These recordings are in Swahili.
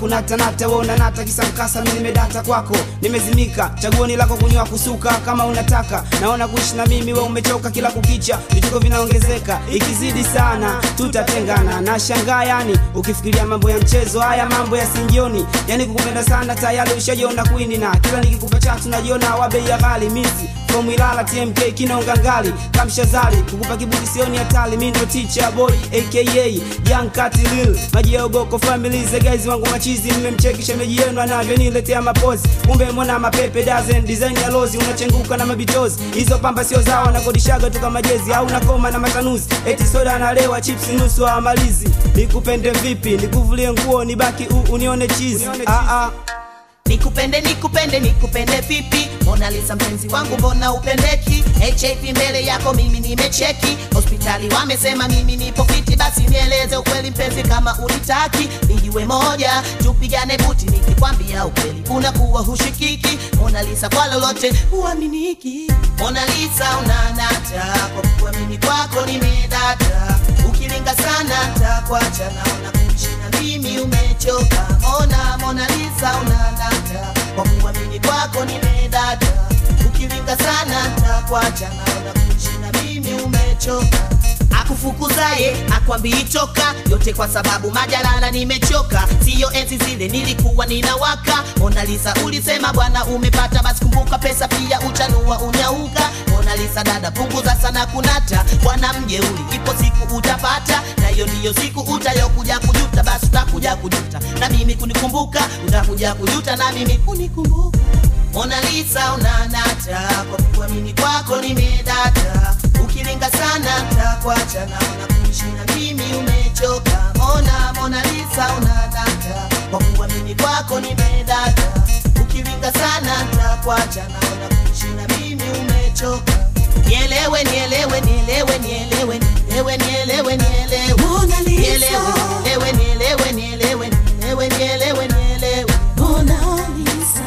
kunatanata we unanata kisa mkasa mi nimedata kwako nimezimika chaguoni lako kunywa kusuka kama unataka naona kuishi na mimi we umechoka kila kukicha vituko vinaongezeka ikizidi sana tutatengana na shangaa yani ukifikiria mambo ya mchezo haya mambo ya singioni yani kukupenda sana tayari ushajiona kwini na kila nikikupa chatu najiona wa bei ya ghali misi from Ilala TMK kinonga ngali kamshazali kukupa kibuti sioni hatari mi ndo teacher boy aka young cat lil maji ya uboko family ze guys wangu machizi mmemcheki shemeji yenu anavyoniletea mapozi kumbe mwana mapepe dozen design ya lozi unachenguka na mabitozi hizo pamba sio zao nakodishaga tu kama jezi au nakoma na matanuzi eti soda analewa chips nusu amalizi nikupende vipi nikuvulie nguo nibaki u unione chizi ah ah nikupende nikupende nikupende vipi Mona Lisa mpenzi wangu mbona upendeki HIV mbele yako mimi nimecheki hospitali wamesema mimi nipo fiti basi nieleze ukweli mpenzi kama unitaki nijiwe moja tupigane buti nikikwambia ukweli unakuwa hushikiki Mona Lisa kwa lolote huaminiki Mona Lisa unanata kwa kuamini kwako nimedata ukilinga sana takwacha naona kuishi na mimi umechoka Mona Mona Lisa unanata kwa kuamini kwako nimedata ukilinga sana takwacha naona kuishi na mimi umechoka akufukuzaye akwambii toka yote kwa sababu majalala nimechoka siyo enzi zile nilikuwa ninawaka Mona Lisa ulisema bwana umepata basi kumbuka pesa pia uchanua unyauka Mona Lisa dada punguza sana kunata bwana mjeuli ipo siku utapata na hiyo ndiyo siku utayokuja kujuta basi utakuja kujuta na mimi kunikumbuka utakuja kujuta na mimi kunikumbuka Mona Lisa unanata kwa kuamini kwako nimedata ukilinga sana takwacha naona kuishi na mimi umechoka Mona Mona Lisa unanata kwa kuamini kwako nimedata ukilinga sana takwacha naona kuishi na mimi umechoka Nielewe nielewe nielewe nielewe nielewe nielewe nielewe Mona Lisa. nielewe nielewe nielewe nielewe nielewe nielewe Mona Lisa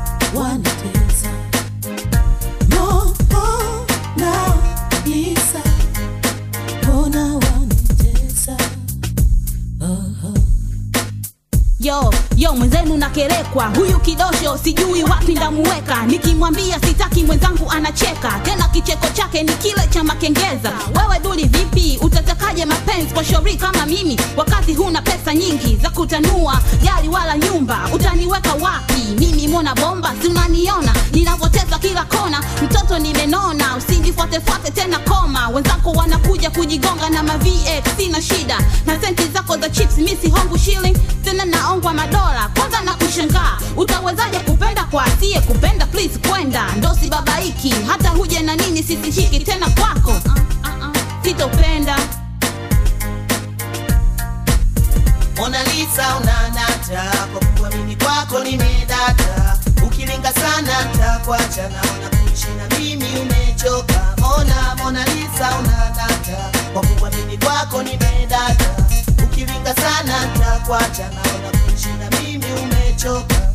wanatesa. Mona Lisa, mbona wanitesa? Oh, oh. yo yo mwenzenu nakerekwa huyu kidosho sijui wapi ndamuweka nikimwambia sitaki mwenzangu anacheka tena kicheko chake ni kile cha makengeza wewe duli vipi utatakaje mapenzi kwa shori kama mimi wakati huna pesa nyingi za kutanua gari wala nyumba utaniweka wapi mimi mona bomba si unaniona ninavyoteza kila kona mtoto nimenona usinifuatefuate tena koma wenzako wanakuja kujigonga na ma VX sina shida na senti zako za chips misi hongu shilling tena naongwa madola kwanza na kushangaa utawezaje kupenda kwa asiye kupenda please kwenda ndosi babaiki hata huje na nini sisishiki tena kwako uh, uh, uh, sitopenda Mona Lisa unanata kwa kuamini kwako nimedata ukilinga sana takwacha naona kuishi na mimi umechoka Mona Mona Lisa unanata kwa kuamini kwako nimedata ukilinga sana takwacha naona kuishi na mimi umechoka